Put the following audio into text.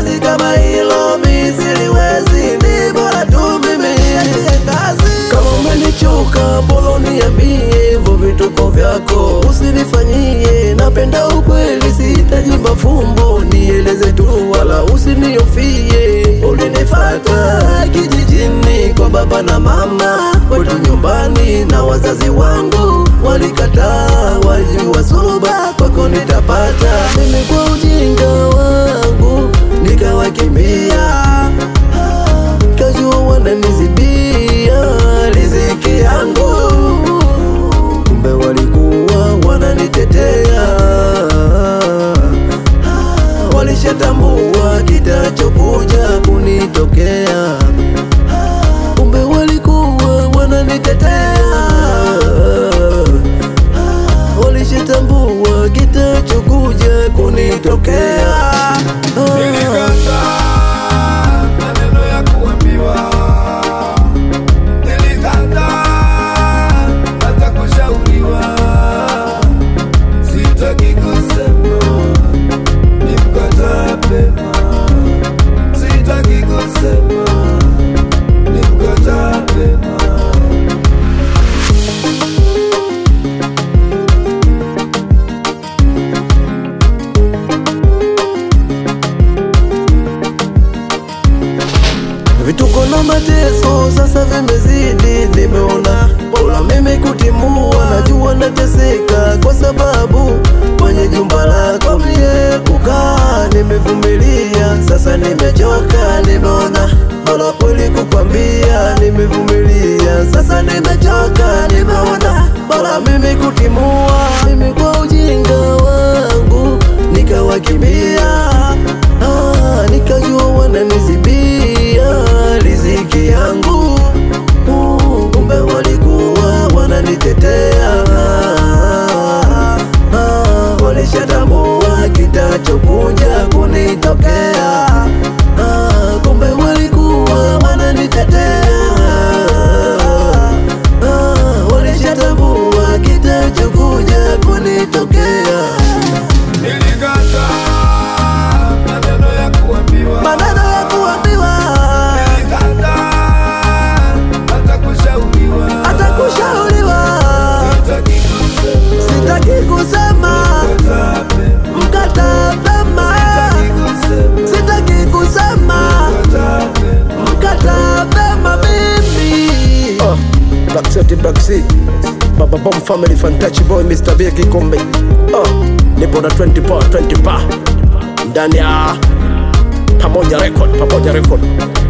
kazi kama hilo mi siliwezi, ni bora tu mimi niachie kazi. Kama umenichoka bolo niambie, hivyo vituko vyako usinifanyie. Napenda ukweli, sihitaji mafumbo, nieleze tu wala usiniofie. Ulinifata kijijini kwa baba na mama, kwetu nyumbani na wazazi wangu walikataa, walijua suluba kwako nitapata. Mimi kwa ujinga wangu nikawakimbia, kajua wananizibia riziki yangu, kumbe walikuwa wananitetea walishatambua kitachokuja kunitokea, kumbe walikuwa wananitetea, walishatambua kitachokuja kunitokea. Nilikataa maneno ya kuambiwa, nilikataa hata kushauriwa. Sitaki kusema nimkataa pema, sitaki kusema nimkataa pema. Vituko na mateso sasa vimezidi, nimeona bora mimi kutimua. Najua nateseka kwa sababu kwenye jumba lako mie kukaa, nimevumilia sasa, nimechoka, nimeona bora kweli kukwambia, nimevumilia sasa, nimechoka, nimeona bora mimi kutimua. Mimi kwa ujinga wangu nikawakimbia, ah, nikajua wananizibia riziki yangu, uh, kumbe walikuwa wananitetea, ah, walishatambua kitachokuja kunitokea, ah, kumbe walikuwa wananitetea, ah, walishatambua kitachokuja kunitokea. Nilikataa maneno ya kuambiwa, maneno ya kuambiwa nilikataa hata kushauriwa, hata kushauriwa, sitaki kusema sitaki kusema nimkataa pema, mkata pema, sitaki kusema sitaki kusema nimkataa pema. mkata pema mimi. Uh, Black City, Black Sea. Baba Bomb Family, Fantachi Boy, Mr. B Kikombe. Uh, nipo na 20 pa 20 pa ndani ya pamoja record, pamoja record.